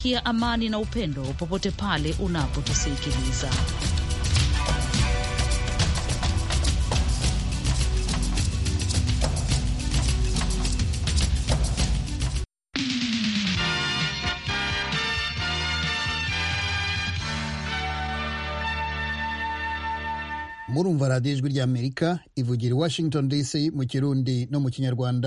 kia amani na upendo popote pale unapotusikiliza. murumva radiyo ijwi ry'amerika ivugira i washington dc mu kirundi no mu kinyarwanda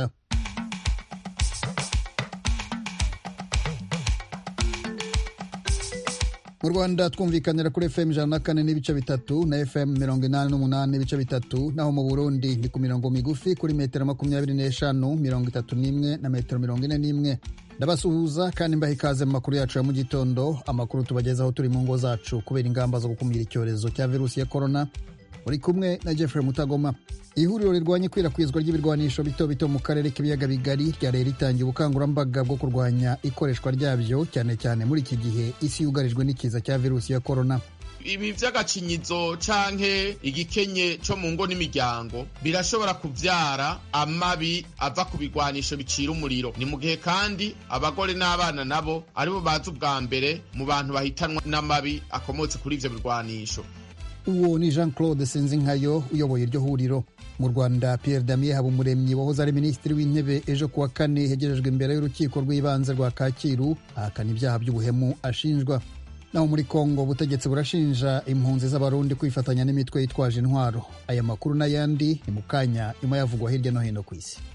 mu rwanda twumvikanira kuri fm ijana na kane n'ibice bitatu na fm mirongo inani n'umunani n'ibice bitatu naho mu burundi ni ku mirongo migufi kuri metero makumyabiri n'eshanu mirongo itatu n'imwe na metero mirongo ine n'imwe ndabasuhuza kandi mbaha ikaze mu makuru yacu ya mu gitondo amakuru tubagezaho turi mu ngo zacu kubera ingamba zo gukumira icyorezo cya virusi ya korona uri kumwe na Jeffrey Mutagoma. Ihuriro rirwanya ikwirakwizwa ry'ibirwanisho bito bito mu karere k'ibiyaga bigari ryari ritangiye ubukangurambaga bwo kurwanya ikoreshwa ryabyo cyane cyane muri iki gihe isi yugarijwe n'ikiza cya virusi ya korona. ibi vy'agacinyizo canke igikenye co mu ngo n'imiryango birashobora kuvyara amabi ava ku bigwanisho bicira umuriro ni mu gihe kandi abagore n'abana nabo aribo baza ubwa mbere mu bantu bahitanwa n'amabi akomotse kuri ivyo birwanisho uwo ni jean claude sinzinkayo uyoboye iryo huriro mu rwanda pierre damien habumuremyi wahoze ari minisitiri w'intebe ejo kuwa kane hegerejwe imbere y'urukiko rw'ibanze rwa kacyiru ahakana ibyaha by'ubuhemu ashinjwa naho muri kongo ubutegetsi burashinja impunzi z'abarundi kwifatanya n'imitwe yitwaje intwaro aya makuru n'ayandi ni mu kanya nyuma yavugwa hirya no hino ku isi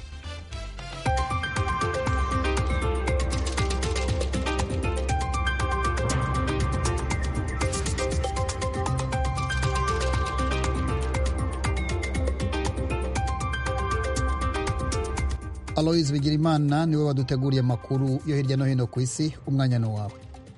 aloise bigirimana niwe waduteguriye amakuru yo hirya no hino ku isi umwanya ni wawe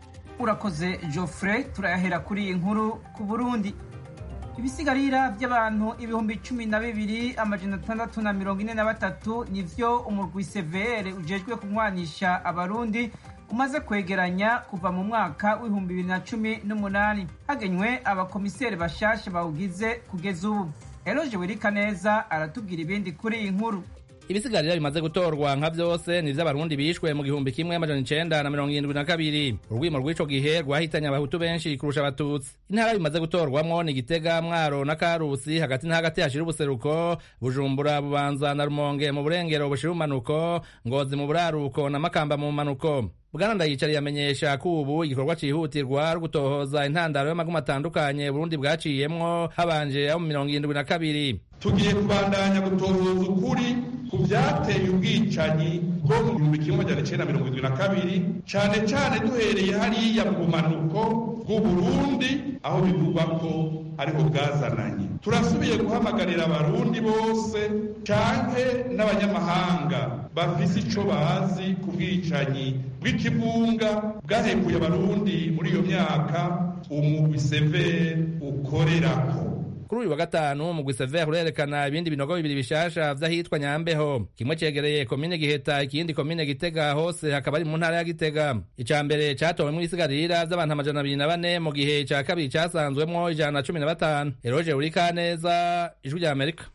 urakoze geoffrey turayahera kuri iyi nkuru ku burundi ibisigarira by'abantu ibihumbi cumi na bibiri amajana atandatu na mirongo ine na batatu nivyo umurwi severe ujejwe kunywanisha abarundi umaze kwegeranya kuva mu mwaka w'ibihumbi bibiri na cumi n'umunani hagenywe abakomiseri bashasha bawugize kugeza ubu eroje wirika neza aratubwira ibindi kuri iyi nkuru ibisigarira bimaze gutorwa nka vyose ni vy'abarundi bishwe mu gihumbi kimwe amajana icenda na mirongo irindwi na kabiri urwimo rw'ico gihe rwahitanye abahutu benshi kurusha abatutsi intara bimaze gutorwamwo ni gitega mwaro na karusi hagati na hagati hashira ubuseruko bujumbura bubanza na rumonge mu burengero bushira umanuko ngozi mu buraruko na makamba mu manuko bwana ndayicariye amenyesha ko ubu igikorwa cihutirwa gutohoza intandaro y'amagumu atandukanye burundi bwaciyemwo habanje abo mu mirongo irindwi na kabiri tugiye kubandanya gutohoza ukuri ku vyateye ubwicanyi bwo mu gihumbi kimwe amajana icenda mirongo irindwi na kabiri cane cane duhereye hariya mu bumanuko bw'uburundi aho bivugwa ko ariho bwazananye turasubiye guhamagarira abarundi bose canke n'abanyamahanga bafise ico bazi ku bwicanyi bw'ikibunga bwahekuye abarundi muri iyo myaka umugwi severe ukorerako kuri uyu wa gatanu umugwi severe urerekana ibindi binogo bibiri bishasha vy'ahitwa nyambeho kimwe cegereye komine giheta ikindi komine gitega hose hakaba ari mu ntara ya gitega ica mbere catowemwo ibisigarira vy'abantu amajana abiri na bane mu gihe ica kabiri casanzwemwo ijana na cumi na batanu eroje urikaneza ijwi rya amerika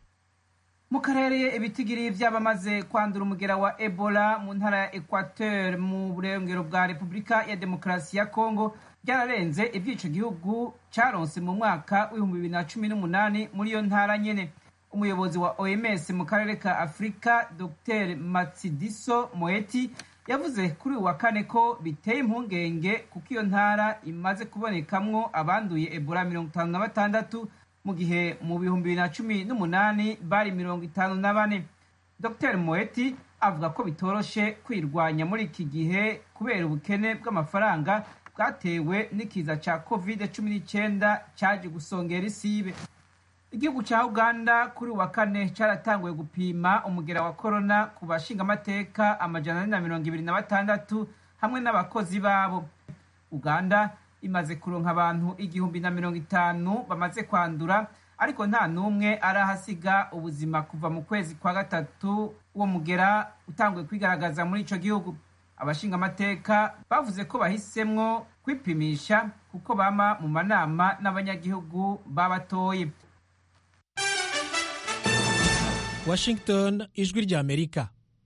mu karere ibitigiri vy'abamaze kwandura umugera wa ebola mu ntara ya equateur mu burengero bwa repubulika ya demokarasi ya kongo byararenze ivy'ico gihugu caronse mu mwaka w'ibihumbi bibiri na cumi n'umunani muri iyo ntara nyene umuyobozi wa oms mu karere ka afurika dr matsidiso moeti yavuze kuri uyu wa kane ko biteye impungenge kuko iyo ntara imaze kubonekamwo abanduye ebola mirongo itanu na batandatu mu gihe mu bihumbi bibiri na cumi n'umunani bari mirongo itanu na bane dr moeti avuga ko bitoroshe kwirwanya muri iki gihe kubera ubukene bw'amafaranga bwatewe n'ikiza ca covid cumi n'icyenda cyaje gusongera isibe igihugu cya uganda kuri wa kane cyaratanguye gupima umugera wa korona ku bashingamateka amajana ane na mirongo ibiri na batandatu hamwe n'abakozi babo uganda imaze kuronka abantu igihumbi na mirongo itanu bamaze kwandura ariko nta n'umwe arahasiga ubuzima kuva mu kwezi kwa gatatu uwo mugera utanguye kwigaragaza muri ico gihugu abashingamateka bavuze ko bahisemwo kwipimisha kuko bama mu manama n'abanyagihugu babatoye washington ijwi rya amerika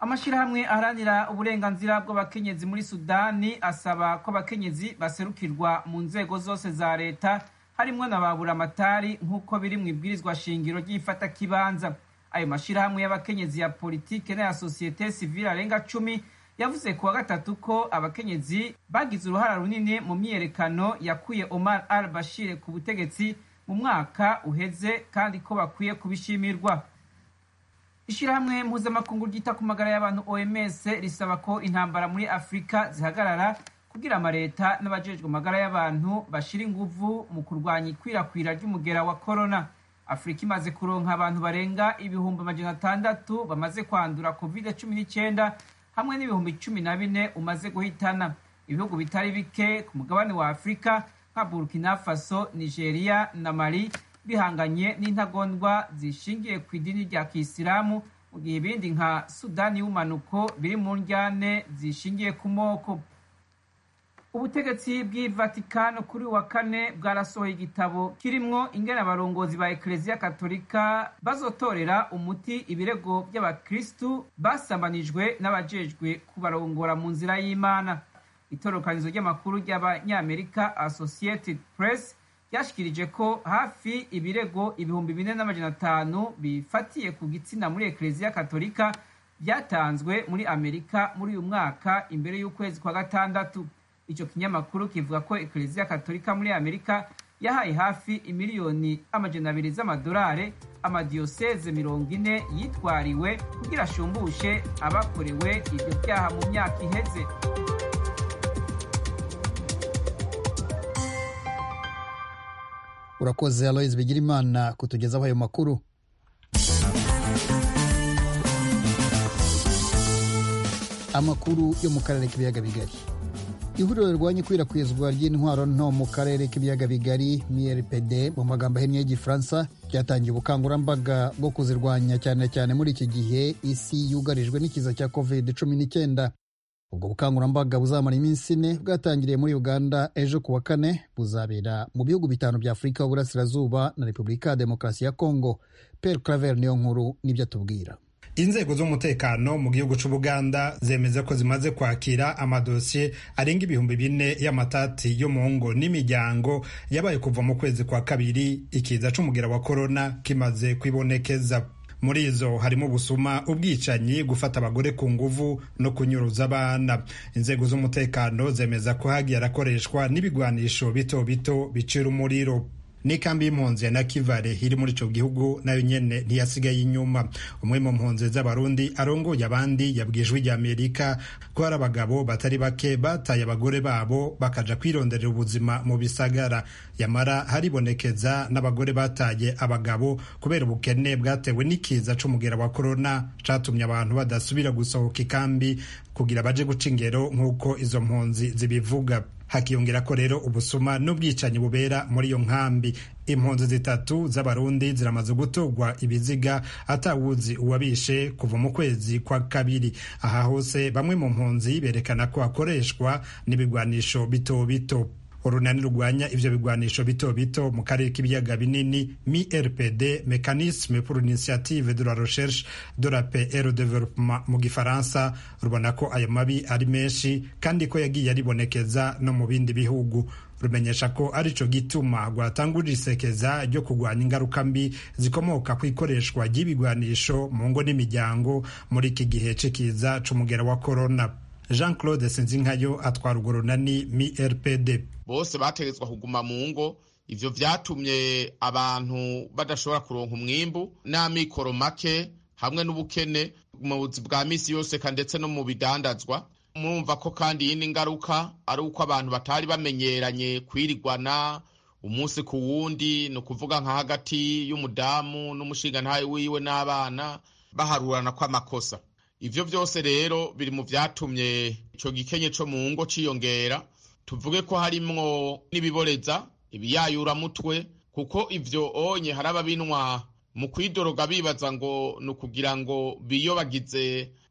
amashyirahamwe aharanira uburenganzira bw'abakenyezi muri sudani asaba ko abakenyezi baserukirwa mu nzego zose za leta harimwo na baburamatari nk'uko biri mu ibwirizwa shingiro ry'ifatakibanza ayo mashyirahamwe y'abakenyezi ya politike n'aya sosiyete sivile arenga cumi yavuze ku wa gatatu ko abakenyezi bagize uruhara runini mu myiyerekano yakuye omar al bashir ku butegetsi mu mwaka uheze kandi ko bakwiye kubishimirwa ishyirahamwe mpuzamakungu ryita ku magara y'abantu oms risaba ko intambara muri afurika zihagarara kugira amaleta n'abajejwe amagara y'abantu bashira inguvu mu kurwanya ikwirakwira ry'umugera wa korona afurika imaze kuronka abantu barenga ibihumbi amajana atandatu bamaze kwandura covid cumi n'icyenda hamwe n'ibihumbi cumi na bine umaze guhitana ibihugu bitari bike ku mugabane wa afurika nka burkina faso nigeria na mali bihanganye n'intagondwa zishingiye ku idini rya kisilamu mu gihe ibindi nka sudani y'umanuko biri mu njyane zishingiye ku moko ubutegetsi bw'i vatikano kuri wa kane bwarasohoye igitabo kirimwo ingene abarongozi ba ekereziya katolika bazotorera umuti ibirego by'abakristu basambanijwe n'abajejwe kubarongora mu nzira y'imana itorokanizo ry'amakuru ry'abanyamerika associated press ryashikirije ko hafi ibirego ibihumbi bine n'amajana atanu bifatiye ku gitsina muri ekereziya katolika byatanzwe muri amerika muri uyu mwaka imbere y'ukwezi kwa gatandatu icyo kinyamakuru kivuga ko ekereziya katolika muri amerika yahaye hafi imiliyoni amajana abiri z'amadolari amadiyoseze mirongo ine yitwariwe kugira ashumbushe abakorewe ibyo byaha mu myaka iheze urakoze aloise bigirimana kutugezaho ayo makuru amakuru yo mu karere k'ibiyaga bigari ihuriro rirwanya ikwirakwizwa ry'intwaro nto mu karere k'ibiyaga bigari mrpd mu magambo ahinnye y'igifaransa ryatangiye ubukangurambaga bwo kuzirwanya cyane cyane muri iki gihe isi yugarijwe n'ikiza cya covid cumi n'icyenda ubwo bukangurambaga buzamara iminsi ine bwatangiriye muri uganda ejo ku wa kane buzabera mu bihugu bitanu bya afurika y'uburasirazuba na repubulika ya demokarasi ya kongo per claver niyo nkuru n'ibyo atubwira inzego z'umutekano mu gihugu c'ubuganda zemeza ko zimaze kwakira amadosiye arenga ibihumbi bine y'amatati yo mu ngo n'imiryango yabaye kuva mu kwezi kwa kabiri ikiza c'umugira wa korona kimaze kwibonekeza muri izo harimo ubusuma ubwicanyi gufata abagore ku nguvu no kunyuruza abana inzego z'umutekano zemeza ko hagiye harakoreshwa n'ibigwanisho bito bito bicira umuriro n'ikambi y'impunzi ya nakivale iri muri ico gihugu nayo nyene ntiyasigaye inyuma umwe mu mpunzi z'abarundi arongoye abandi yabwijwe rya amerika ko hari abagabo batari bake bataye abagore babo bakaja kwironderera ubuzima mu bisagara yamara haribonekeza n'abagore bataye abagabo kubera ubukene bwatewe n'ikiza c'umugera wa korona catumye abantu badasubira gusohoka ikambi kugira baje guca ingero nk'uko izo mpunzi zibivuga hakiyongera ko rero ubusuma n'ubwicanyi bubera muri iyo nkambi impunzi zitatu z'abarundi ziramaze gutorwa ibiziga atawuzi uwabishe kuva mu kwezi kwa kabiri aha hose bamwe mu mpunzi berekana ko hakoreshwa n'ibigwanisho bito bito urunani rurwanya ivyo bigwanisho bito bito mu karere k'ibiyaga binini mi rpd mécanisme pour l'initiative de la recherche de la paix et le développement mu gifaransa rubona ko ayo mabi ari menshi kandi ko yagiye aribonekeza no mu bindi bihugu rumenyesha ko arico gituma rwatangurira isekeza ryo kurwanya ingaruka mbi zikomoka ku ikoreshwa ry'ibigwanisho mu ngo n'imiryango muri iki gihe c'ikiza c'umugera wa korona jean claude sinzinkayo atwara urwo runani mi rpd bose bategetswa kuguma mu ngo ivyo vyatumye abantu badashobora kuronka umwimbu n'amikoro make hamwe n'ubukene mu buzi bwa misi yose ndetse no mu bidandazwa murumva ko kandi iyindi ngaruka ari uko abantu batari bamenyeranye kwirigwana umunsi ku wundi ni ukuvuga nka hagati y'umudamu n'umushingantahe wiwe n'abana baharurana kw'amakosa ivyo vyose rero biri mu vyatumye ico gikenye co mu ngo ciyongera tuvuge ko harimwo n'ibiboreza ibiyayuramutwe kuko ivyo onye hari ababinwa mu kwidoroga bibaza ngo ni ukugira ngo biyobagize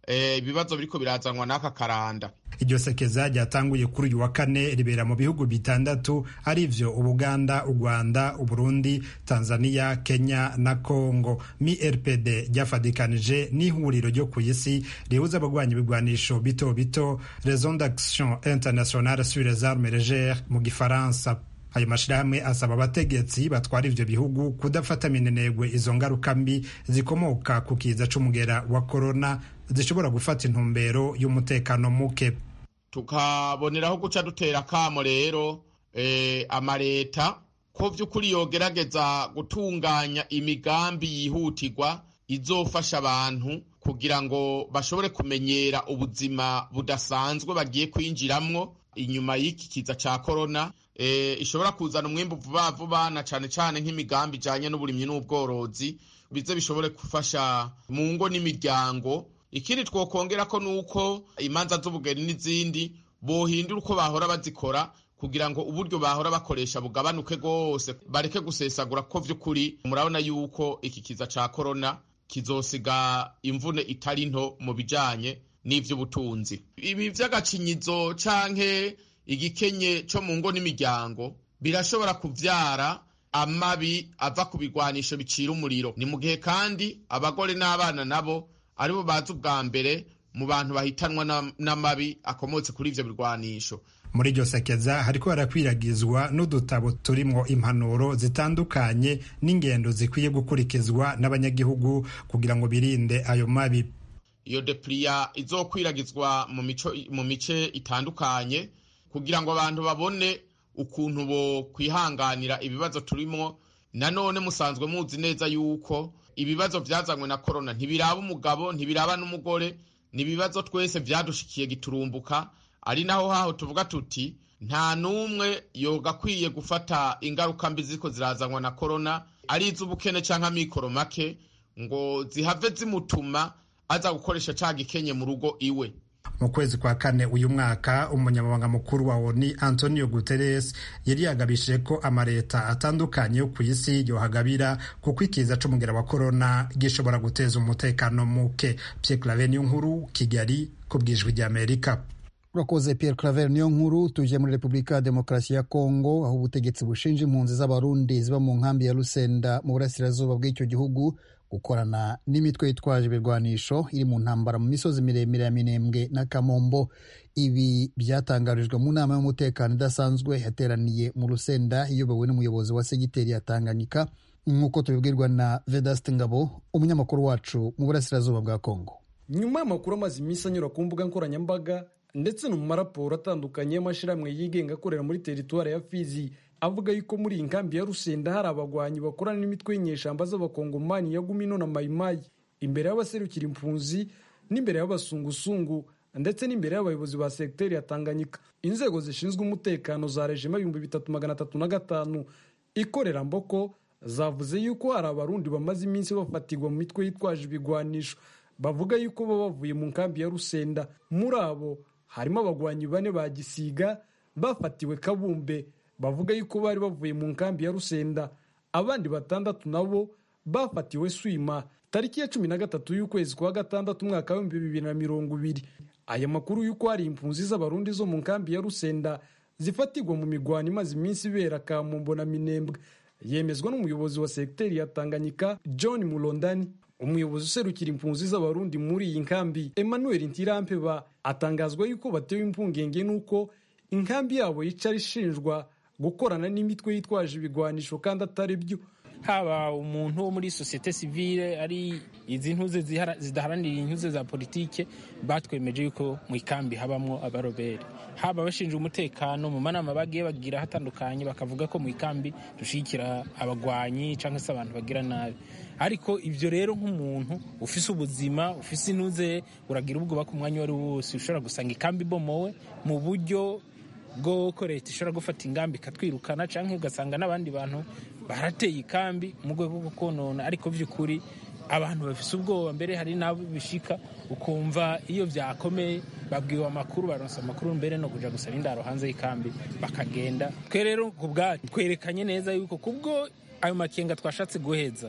ibibazo biriko birazanwa n'aka karanda iryo sekeza ryatanguye kuri uyu wa kane ribera mu bihugu bitandatu arivyo ubuganda u rwanda uburundi tanzania kenya na congo mi rpd ryafadikanije n'ihuriro ryo ku isi rihuza abagwanya ibigwanisho bito bito raison d'action internationale sur les armes légères mu gifaransa ayo mashirahamwe asaba abategetsi batwara ivyo bihugu kudafata minenegwe izo ngaruka mbi zikomoka ku kiza c'umugera wa korona zishobora gufata intumbero y'umutekano muke tukaboneraho guca dutera akamo rero eh, amareta ko vy'ukuri yogerageza gutunganya imigambi yihutirwa izofasha abantu kugira ngo bashobore kumenyera ubuzima budasanzwe bagiye kwinjiramwo inyuma y'iki kiza ca korona e, ishobora kuzana umwimbu vuba vuba na cane cane nk'imigambi ijanye n'uburimyi n'ubworozi bize bishobore gufasha mu ngo n'imiryango ikindi twokongera ko nuko imanza z'ubugeni n'izindi bohindura uko bahora bazikora kugira ngo uburyo bahora bakoresha bugabanuke rwose bareke gusesagura ko vy'ukuri murabona yuko iki kiza ca korona kizosiga imvune itari nto mu bijanye n'ivy'ubutunzi ibi vy'agacinyizo canke igikenye co mu ngo n'imiryango birashobora kuvyara amabi ava ku bigwanisho bicira umuriro ni mu gihe kandi abagore n'abana nabo aribo bazi ubwa mbere mu bantu bahitanwa n'amabi akomotse kuri ivyo birwanisho muri iryo sekeza hariko harakwiragizwa n'udutabo turimwo impanuro zitandukanye n'ingendo zikwiye gukurikizwa n'abanyagihugu kugira ngo birinde ayo mabi iyo depliya izokwiragizwa mu mico mu mice itandukanye kugira ngo abantu babone ukuntu bo kwihanganira ibibazo turimwo nanone musanzwe muzi neza yuko ibibazo vyazanywe na korona ntibiraba umugabo ntibiraba n'umugore ni ibibazo twese vyadushikiye giturumbuka ari naho haho tuvuga tuti nta n'umwe yogakwiye gufata ingaruka mbi ziko zirazanwa na korona ari iz'ubukene canke amikoro make ngo zihave zimutuma aza gukoresha ca gikenye mu rugo iwe mu kwezi kwa kane uyu mwaka umunyamabanga mukuru wa oni antonio guterres yari yagabishije ko amaleta atandukanye yo ku isi yohagabira kuko ikiza c'umugera wa korona gishobora guteza umutekano muke pierre claver niyo nkuru kigali ku bwijwi ry'amerika urakoze pierre claver niyo nkuru tuje muri repubulika ya demokarasi ya kongo aho ubutegetsi bushinja impunzi z'abarundi ziba mu nkambi ya rusenda mu burasirazuba bw'icyo gihugu gukorana n'imitwe yitwaje ibirwanisho iri mu ntambara mu misozi miremire ya minembwe na kamombo ibi byatangarijwe mu nama y'umutekano idasanzwe yateraniye mu rusenda iyobowe n'umuyobozi wa segiteri ya tanganyika nk'uko tubibwirwa na vedaste ngabo umunyamakuru wacu mu burasirazuba bwa kongo nyuma y'amakuru amaze iminsi anyura ku mbuga nkoranyambaga ndetse no mu maraporo atandukanye y'amashyirahamwe yigenga akorera muri teritwari ya fizi avuga yuko muri iyi nkambi ya rusenda hari abagwanyi bakorana n'imitwe y'inyeshamba z'abakongomani ya gumino na mayimayi imbere y'abaserukira impunzi n'imbere y'abasungusungu ndetse n'imbere y'abayobozi ba segiteri ya tanganyika inzego zishinzwe umutekano za rejima ibihumbi bitatu magana atatu na gatanu ikorera mboko zavuze yuko hari abarundi bamaze iminsi bafatirwa mu mitwe yitwaje ibigwanisho bavuga yuko baba bavuye mu nkambi ya rusenda muri abo harimo abagwanyi bane ba gisiga bafatiwe kabumbe bavuga yuko bari bavuye mu nkambi ya rusenda abandi batandatu nabo bafatiwe swima tariki ya cumi na gatatu y'ukwezi kwa gatandatu umwaka w'ibihumbi bibiri na mirongo ibiri aya makuru y'uko hari impunzi z'abarundi zo mu nkambi ya rusenda zifatirwa mu migwano imaze iminsi ibera kamumbo na minembwe yemezwa n'umuyobozi wa segiteri ya tanganyika john mulondani umuyobozi userukira impunzi z'abarundi muri iyi nkambi emmanuel ntirampeba atangazwa yuko batewe impungenge n'uko inkambi yabo yicara ishinjwa gukorana n'imitwe yitwaje ibigwanisho kandi atari byo haba umuntu wo muri sosiyete sivile ari izi ntuze zidaharanira intuze za politike batwemeje yuko mu ikambi habamo abaroberi haba abashinzwe umutekano mu manama bagiye bagira hatandukanye bakavuga ko mu ikambi dushyigikira abagwanyi cyangwa se abantu bagira nabi ariko ibyo rero nk'umuntu ufise ubuzima ufise intuze uragira ubwoba ku mwanya uwo ari wo wose ushobora gusanga ikambi ibomowe mu buryo bw'uko leta ishobora gufata ingamba ikatwirukana cyangwa ugasanga n'abandi bantu barateye ikambi mu rwego rwo konona ariko by'ukuri abantu bafise ubwoba mbere hari n'abo bishika ukumva iyo byakomeye babwiwe amakuru baronsa amakuru mbere no kuja gusaba indaro hanze y'ikambi bakagenda twe rero ku bwacu twerekanye neza yuko kubwo ayo makenga twashatse guheza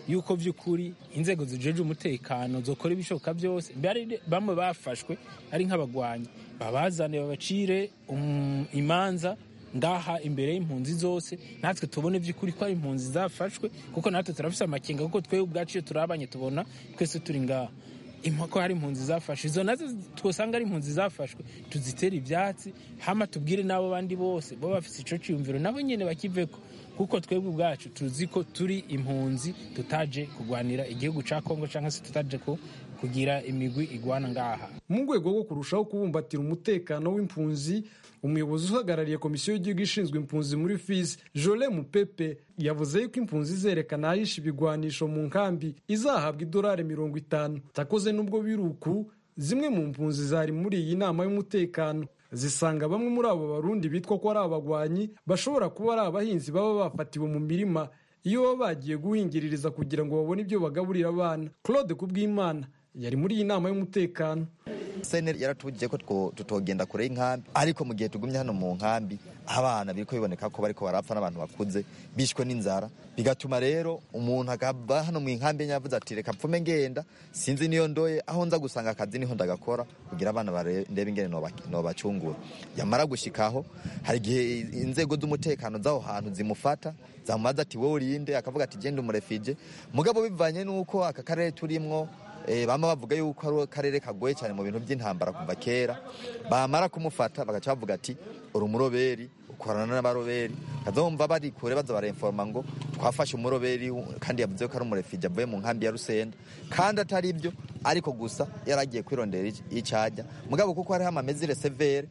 yuko by'ukuri inzego zijeje umutekano zokora ibishoboka byose bari bamwe bafashwe ari nk'abagwanyi babazane babacire um, imanza ngaha imbere y'impunzi zose natwe tubone by'ukuri ko ari impunzi zafashwe kuko natwe turafise amakenga kuko twebwe ubwacu iyo turabanye tubona twese turi ngaha impako hari impunzi zafashwe izo nazo twosanga ari impunzi zafashwe tuzitere ibyatsi hama tubwire n'abo bandi bose bo bafise ico ciyumviro nabo nyene bakiveko kuko twebwe ubwacu tuzi ko turi impunzi tutaje kugwanira igihugu ca kongo canke se tutaje ko kugira imigwi igwana ngaha mu rwego rwo kurushaho kubumbatira umutekano w'impunzi umuyobozi uhagarariye komisiyo y'igihugu ishinzwe impunzi muri fizi jole mupepe yavuze yuko impunzi izerekana ahisha ibigwanisho mu nkambi izahabwa idolari mirongo itanu takoze n'ubwo biruku zimwe mu mpunzi zari muri iyi nama y'umutekano zisanga bamwe muri abo barundi bitwa ko ari abagwanyi bashobora kuba ari abahinzi baba bafatiwe mu mirima iyo baba bagiye guhingiririza kugira ngo babone ibyo bagaburira abana claude kubwimana yari muri iyi nama y'umutekano seneri yaratubwiye ko tutogenda kure y'inkambi ariko mu gihe tugumye hano mu nkambi abana biriko biboneka ko bariko barapfa n'abantu bakuze bishwe n'inzara bigatuma rero umuntu akaba hano mu nkambi yavuze ati reka pfume ngenda sinzi niyo ndoye aho nza gusanga akazi niho ndagakora kugira abana ndebe ingene nobacungura yamara gushikaho hari igihe inzego z'umutekano z'aho hantu zimufata zamubaza ati wowe urinde akavuga ati genda umurefije mugabo bivanye n'uko aka karere turimwo bama bavuga yuko ari akarere kagoye cyane mu bintu by'intambara kuva kera bamara kumufata bagaca bavuga ati uri umuroberi ukorana n'abaroberi kazumva bari kure baza baremforma ngo twafashe umuroberi kandi yavuze ko ari umurefije avuye mu nkambi ya rusenda kandi atari ibyo ariko gusa yaragiye kwirondera icyajya mugabo kuko hariho amamezire severe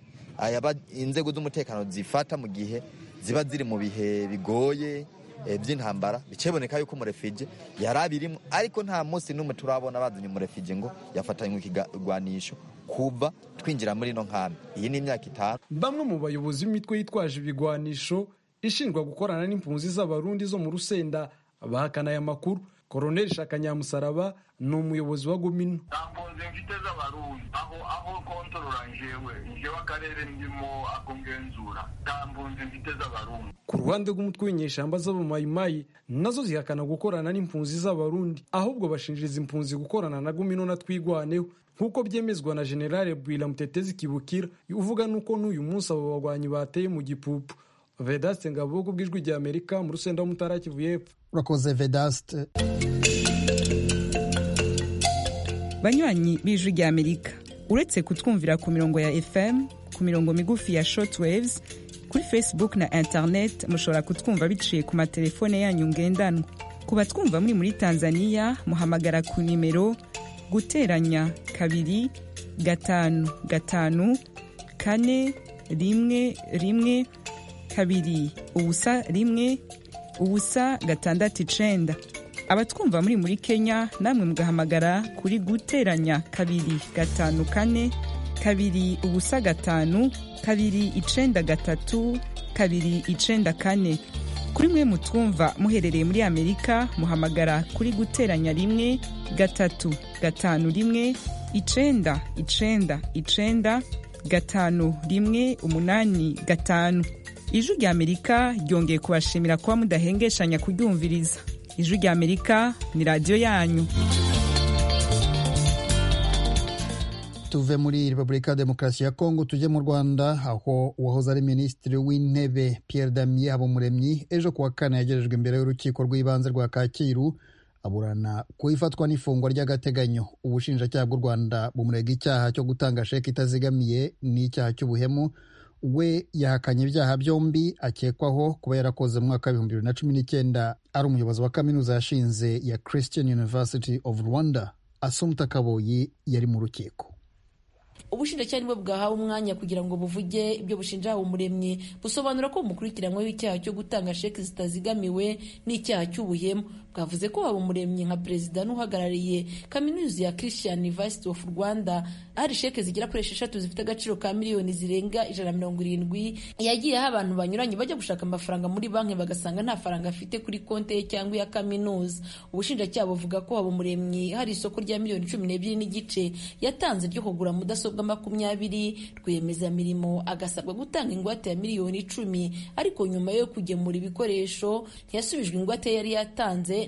inzego z'umutekano zifata mu gihe ziba ziri mu bihe bigoye by'intambara bikeboneka yuko umurefije yari abirimo ariko nta munsi n'umwe turabona bazanye umurefije ngo yafatanywe ikigwanisho kuva twinjira muri ino nkambi iyi ni imyaka itanu bamwe mu bayobozi b'imitwe yitwaje ibigwanisho ishinjwa gukorana n'impunzi z'abarundi zo mu rusenda bahakana aya makuru koroneli shaka nyamusaraba ni umuyobozi wa gomino nta mpunzi mfite z'abarundi aho aho kontorora njewe njewe akarere ndimo akongenzura nta mpunzi mfite z'abarundi ku ruhande rw'umutwe w'inyeshamba z'abamayimayi nazo zihakana gukorana n'impunzi z'abarundi ahubwo bashinjiriza impunzi gukorana na gomino na twigwaneho nk'uko byemezwa na generale bwira mutetezi kibukira uvuga nuko n'uyu munsi abo bagwanyi bateye mu gipupu vedaste ngabo bw'ijwi rya amerika mu rusenda w'umutara kivu y'epfo urakoze vedaste banywanyi b'ijwi rya amerika uretse kutwumvira ku mirongo ya fm ku mirongo migufi ya shortwaves kuri facebook na internet mushobora kutwumva biciye ku matelefone yanyu ngendanwa ku batwumva muri muri tanzania muhamagara ku nimero guteranya kabiri gatanu gatanu kane rimwe rimwe kabiri ubusa rimwe ubusa gatandatu icenda abatwumva muri muri kenya namwe mugahamagara kuri guteranya kabiri gatanu kane kabiri ubusa gatanu kabiri icenda gatatu kabiri icenda kane kuri mwe mutwumva muherereye muri amerika muhamagara kuri guteranya rimwe gatatu gatanu rimwe icenda icenda icenda gatanu rimwe umunani gatanu ijwi rya amerika ryongeye kubashimira kuba mudahengeshanya kuryumviriza ijwi rya amerika ni radiyo yanyu tuve muri repubulika ya demokarasi ya kongo tujye mu rwanda aho uwahoze ari minisitiri w'intebe pierre damien habumuremyi ejo kuwa kane yagejejwe imbere y'urukiko rw'ibanze rwa kacyiru aburana ku ifatwa n'ifungwa ry'agateganyo ubushinjacyaha bw'u rwanda bumurega icyaha cyo gutanga sheki itazigamiye n'icyaha cy'ubuhemu we yahakanye ibyaha byombi akekwaho kuba yarakoze mu mwaka w'ibihumbi bibiri na cumi n'icyenda ari umuyobozi wa kaminuza yashinze ya christian university of rwanda asumta kaboyi yari mu rukiko ubushinjacyaha nibwo bwahawe umwanya kugira ngo buvuge ibyo bushinja umuremyi busobanura ko bumukurikiranyweho icyaha cyo gutanga sheki zitazigamiwe n'icyaha cy'ubuhemu bwavuze ko haba umuremyi nka perezida n'uhagarariye kaminuza ya christian university of rwanda hari sheke zigera kuri esheshatu zifite agaciro ka miliyoni zirenga ijana na mirongo irindwi yagiyeho abantu banyuranye bajya gushaka amafaranga muri banki bagasanga nta faranga afite kuri konti ye cyangwa iya kaminuza ubushinjacyaha buvuga ko haba umuremyi hari isoko rya miliyoni cumi n'ebyiri n'igice yatanze ryo kugura mudasobwa makumyabiri rwiyemezamirimo agasabwa gutanga ingwate ya miliyoni icumi ariko nyuma yo kugemura ibikoresho ntiyasubijwe ingwate yari yatanze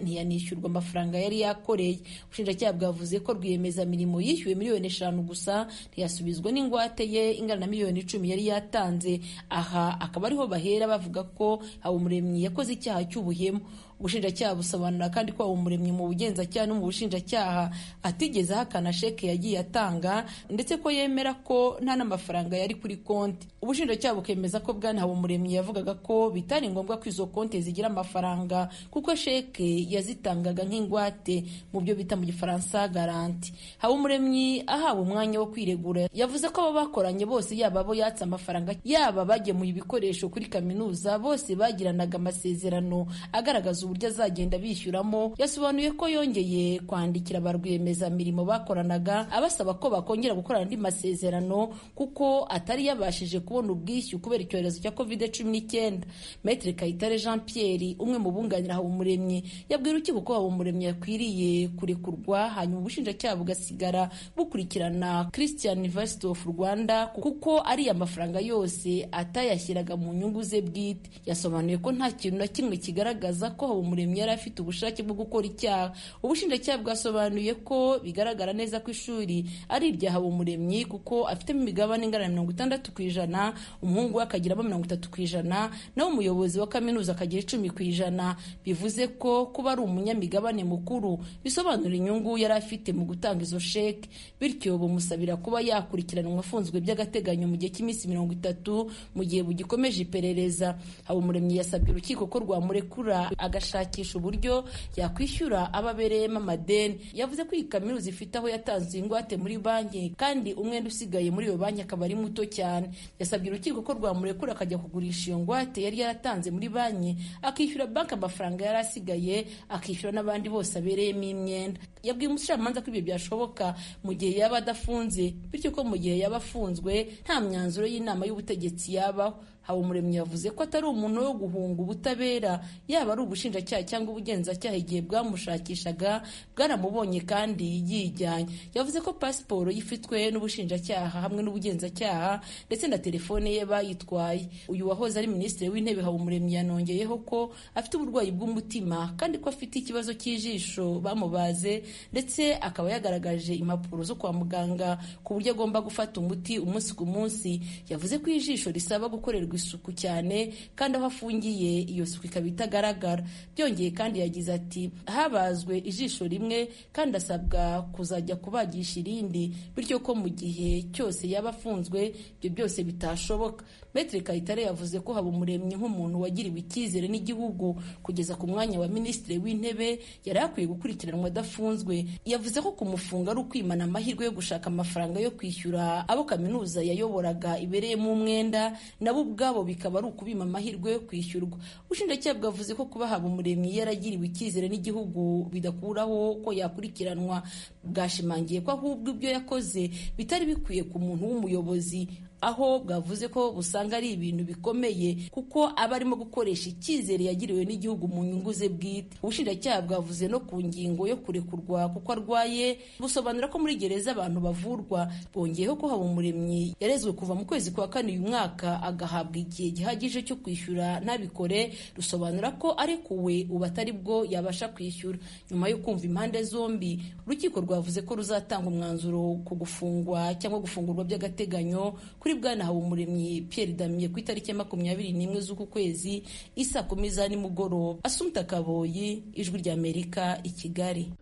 ntiyanishyurwa amafaranga yari yakoreye ubushinjacyaha bwavuze ko rwiyemezamirimo yishyuwe miliyoni eshanu gusa ntiyasubizwa n'ingwate ye ingana na miliyoni icumi yari yatanze aha akaba ariho bahera bavuga ko habumuremyi yakoze icyaha cy'ubuhemu ubushinjacyaha busobanura kandi ko habumuremyi mu bugenzacyaha no mu bushinjacyaha atigeze ahakana sheke yagiye atanga ndetse ko yemera ko nta n'amafaranga yari kuri konti ubushinjacyaha bukemeza ko bwana habumuremyi yavugaga ko bitari ngombwa ko izo konti zigira amafaranga kuko sheke yazitangaga nk'ingwate mu byo bita mu gifaransa garanti habumuremyi ahawe umwanya wo kwiregura yavuze ko abo bakoranye bose yaba abo yatse amafaranga yaba bagemuye ibikoresho kuri kaminuza bose bagiranaga amasezerano agaragaza uburyo azagenda bishyuramo yasobanuye ko yongeye kwandikira ba rwiyemezamirimo bakoranaga abasaba ko bakongera gukorana andi masezerano kuko atari yabashije kubona ubwishyu kubera icyorezo cya covid cumi n'icyenda Maitre Kayitare Jean Pierre umwe mu bunganira Habumuremyi yabwira urukiko ko Habumuremyi yakwiriye kurekurwa hanyuma ubushinjacyaha bugasigara bukurikirana Christian University of Rwanda kuko ari amafaranga yose atayashyiraga mu nyungu ze bwite yasobanuye ko nta kintu na kimwe kigaragaza ko Habumuremyi yari afite ubushake bwo gukora icyaha ubushinjacyaha bwasobanuye ko bigaragara neza ko ishuri ari irya Habumuremyi kuko afitemo imigabane ingana na mirongo itandatu ku ijana umuhungu we akagiramo mirongo itatu ku ijana naho umuyobozi wa kaminuza akagira icumi ku ijana bivuze ko kuba ari umunyamigabane mukuru bisobanura inyungu yari afite mu gutanga izo sheke bityo bumusabira kuba yakurikiranwa afunzwe by'agateganyo mu gihe cy'iminsi mirongo itatu mu gihe bugikomeje iperereza habumuremyi yasabye urukiko ko rwamurekura agashakisha uburyo yakwishyura abo abereyemo amadeni yavuze ko iyi kaminuza ifite aho yatanze ingwate muri banki kandi umwenda usigaye muri iyo banki akaba ari muto cyane yasabye urukiko ko rwamurekura akajya kugurisha iyo ngwate yari yaratanze muri banki akishyura banki amafaranga yari asigaye akishyura n'abandi bose abereyemo imyenda yabwiye umucamanza ko ibyo byashoboka mu gihe yaba adafunze bityo ko mu gihe yaba afunzwe nta myanzuro y'inama y'ubutegetsi yabaho habumuremyi yavuze ko atari umuntu wo guhunga ubutabera yaba ari ubushinjacyaha cyangwa ubugenzacyaha igihe bwamushakishaga bwaramubonye kandi yijyanye yavuze ko pasiporo yifitwe n'ubushinjacyaha hamwe n'ubugenzacyaha ndetse na telefone ye bayitwaye uyu wahoze ari minisitiri w'intebe habumuremyi yanongeyeho ko afite uburwayi bw'umutima kandi ko afite ikibazo cy'ijisho bamubaze ndetse akaba yagaragaje impapuro zo kwa muganga ku buryo agomba gufata umuti umunsi ku munsi yavuze ko ijisho risaba gukorerwa isuku cyane kandi aho afungiye iyo suku ikaba itagaragara byongeye kandi yagize ati habazwe ijisho rimwe kandi asabwa kuzajya kubagisha irindi bityo ko mu gihe cyose yaba afunzwe ibyo byose bitashoboka Maitre Kayitare yavuze ko Habumuremyi nk'umuntu wagiriwe icyizere n'igihugu kugeza ku mwanya wa minisitiri w'intebe yari akwiye gukurikiranwa adafunzwe yavuze ko kumufunga ari ukwimana amahirwe yo gushaka amafaranga yo kwishyura abo kaminuza yayoboraga ibereyemo umwenda nabo ubwabo bikaba ari ukubima amahirwe yo kwishyurwa ubushinjacyaha bwavuze ko kuba Habumuremyi yaragiriwe icyizere n'igihugu bidakuraho ko yakurikiranwa bwashimangiye ko ahubwo ibyo yakoze bitari bikwiye ku muntu w'umuyobozi aho bwavuze ko busanga ari ibintu bikomeye kuko aba arimo gukoresha icyizere yagiriwe n'igihugu mu nyungu ze bwite ubushinjacyaha bwavuze no ku ngingo yo kurekurwa kuko arwaye busobanura ko muri gereza abantu bavurwa bongeyeho ko Habumuremyi yarezwe kuva mu kwezi kwa kane uyu mwaka agahabwa igihe gihagije cyo kwishyura ntabikore rusobanura ko arekuwe ubu atari bwo yabasha kwishyura nyuma yo kumva impande zombi urukiko rwavuze ko ruzatanga umwanzuro ku gufungwa cyangwa gufungurwa by'agateganyo kuri bwana Habumuremyi Pierre Damien ku itariki ya makumyabiri n'imwe z'uku kwezi isa kumi za nimugoroba Asumta Kaboyi ijwi ry'Amerika i Kigali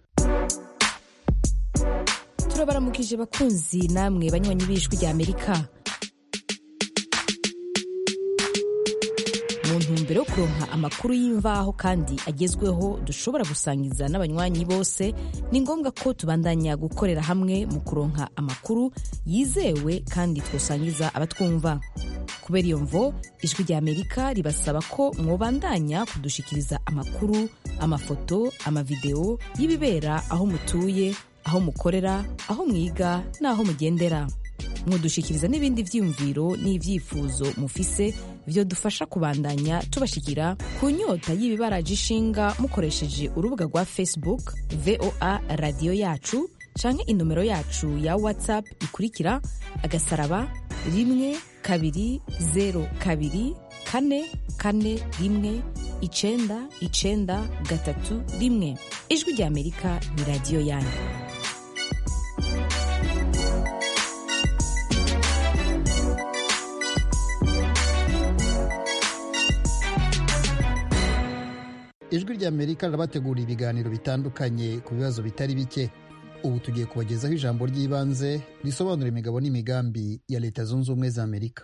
turabaramukije bakunzi namwe banywanyi b'ijwi ry'Amerika mu ntumbero yo kuronka amakuru y'imvaho kandi agezweho dushobora gusangiza n'abanywanyi bose ni ngombwa ko tubandanya gukorera hamwe mu kuronka amakuru yizewe kandi twosangiza abatwumva kubera iyo mvo ijwi ry'amerika ribasaba ko mwobandanya kudushikiriza amakuru amafoto amavideo y'ibibera aho mutuye aho mukorera aho mwiga n'aho mugendera mudushikiriza n'ibindi vyiyumviro n'ivyifuzo mufise vyo dufasha kubandanya tubashikira ku nyota y'ibibaraje ishinga mukoresheje urubuga rwa facebook voa radiyo yacu canke inomero yacu ya whatsapp ikurikira agasaraba rimwe kabiri zero kabiri kane kane rimwe icenda icenda gatatu rimwe ijwi rya amerika ni radiyo yanyu ijwi rya amerika rirabategura ibiganiro bitandukanye ku bibazo bitari bike ubu tugiye kubagezaho ijambo ry'ibanze risobanura imigabo n'imigambi ya leta zunze ubumwe za amerika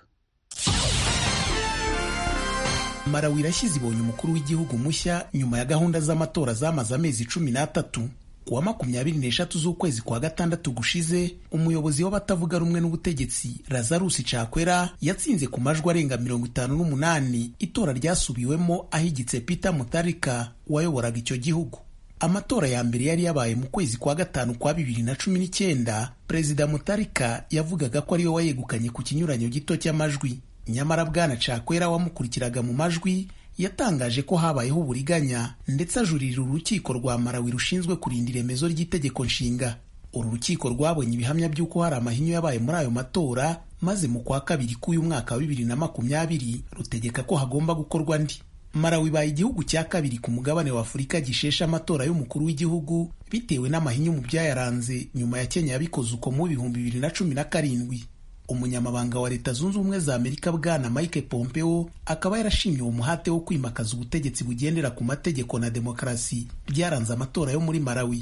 marawi irashyize ibonye umukuru w'igihugu mushya nyuma ya gahunda z'amatora zamaze amezi cumi n'atatu kuwa makumyabiri n'eshatu z'ukwezi kwa gatandatu gushize umuyobozi w'abatavuga rumwe n'ubutegetsi lazarus cakwera yatsinze ku majwi arenga mirongo itanu n'umunani itora ryasubiwemo ahigitse peter mutarika wayoboraga icyo gihugu amatora ya mbere yari yabaye mu kwezi kwa gatanu kwa bibiri na cumi n'icyenda perezida mutarika yavugaga ko ariwe wayegukanye ku kinyuranyo gito cy'amajwi nyamara bwana cakwera wamukurikiraga mu majwi yatangaje ko habayeho uburiganya ndetse ajuririra urukiko rwa marawi rushinzwe kurinda iremezo ry'itegeko nshinga uru rukiko rwabonye ibihamya by'uko hari amahinyu yabaye muri ayo matora maze mu kwa kabiri k'uyu mwaka wa bibiri na makumyabiri rutegeka ko hagomba gukorwa andi marawi ibaye igihugu cya kabiri ku mugabane wa afurika gishesha amatora y'umukuru w'igihugu bitewe n'amahinyu mu byayaranze nyuma ya kenya yabikoze uko mu bihumbi bibiri na cumi na karindwi umunyamabanga wa leta zunze ubumwe za amerika bwana mike pompeo akaba yarashimye uwo muhate wo kwimakaza ubutegetsi bugendera ku mategeko na demokarasi byaranze amatora yo muri marawi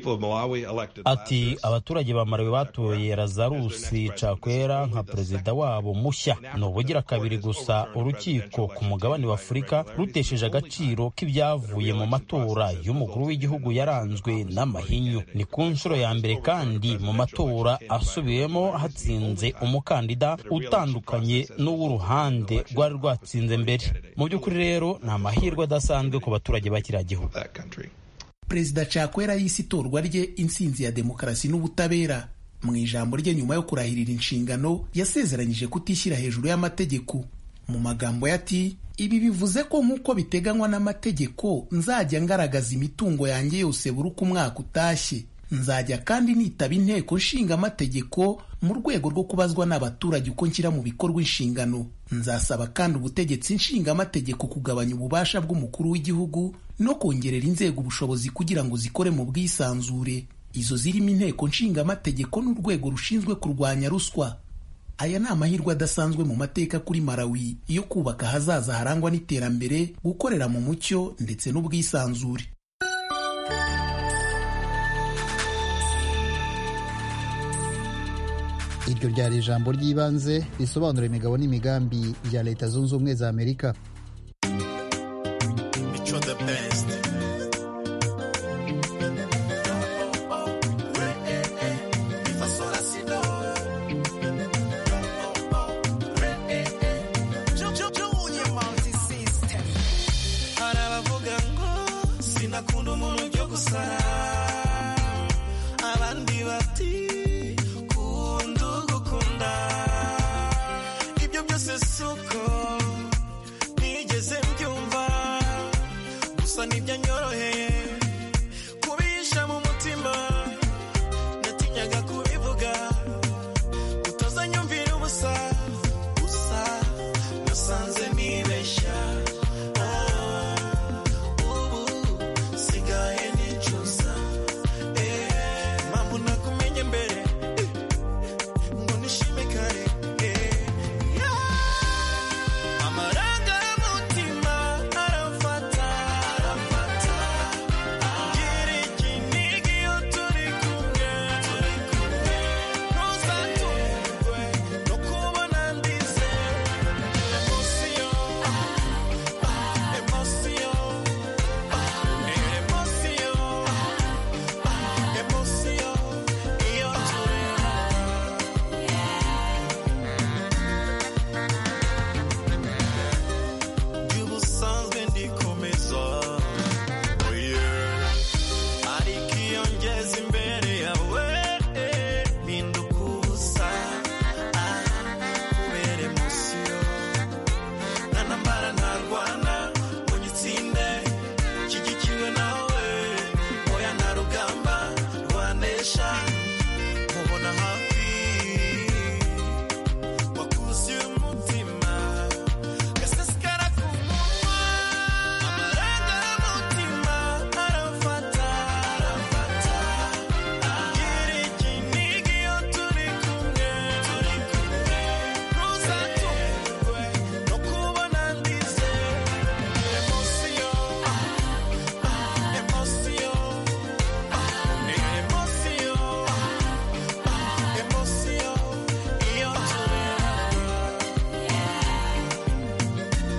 ati abaturage ba marawi batoye lazarusi cakwera nka perezida wabo mushya ni ubugira kabiri gusa urukiko ku mugabane wa afurika rutesheje agaciro k'ibyavuye mu matora y'umukuru w'igihugu yaranzwe n'amahinyu ni ku nshuro ya mbere kandi mu matora asubiwemo hatsinze umukandida utandukanye n'uw'uruhande rwari rwatsinze mbere mu by'ukuri rero ni amahirwe adasanzwe ku baturage ba kiriya gihugu perezida cakwera yise itorwa rye intsinzi ya demokarasi n'ubutabera mu ijambo rye nyuma yo kurahirira inshingano yasezeranyije kutishyira hejuru y'amategeko mu magambo ye ati ibi bivuze ko nk'uko biteganywa n'amategeko nzajya ngaragaza imitungo yanjye yose buri uko umwaka utashye nzajya kandi nitaba inteko nshinga amategeko mu rwego rwo kubazwa n'abaturage uko nshyira mu bikorwa inshingano nzasaba kandi ubutegetsi nshinga amategeko kugabanya ububasha bw'umukuru w'igihugu no kongerera inzego ubushobozi kugira ngo zikore mu bwisanzure izo zirimo inteko nshinga amategeko n'urwego rushinzwe kurwanya ruswa aya ni amahirwe adasanzwe mu mateka kuri marawi yo kubaka ahazaza harangwa n'iterambere gukorera mu mucyo ndetse n'ubwisanzure iryo ryari ijambo ry'ibanze risobanura imigabo n'imigambi bya leta zunze ubumwe za amerika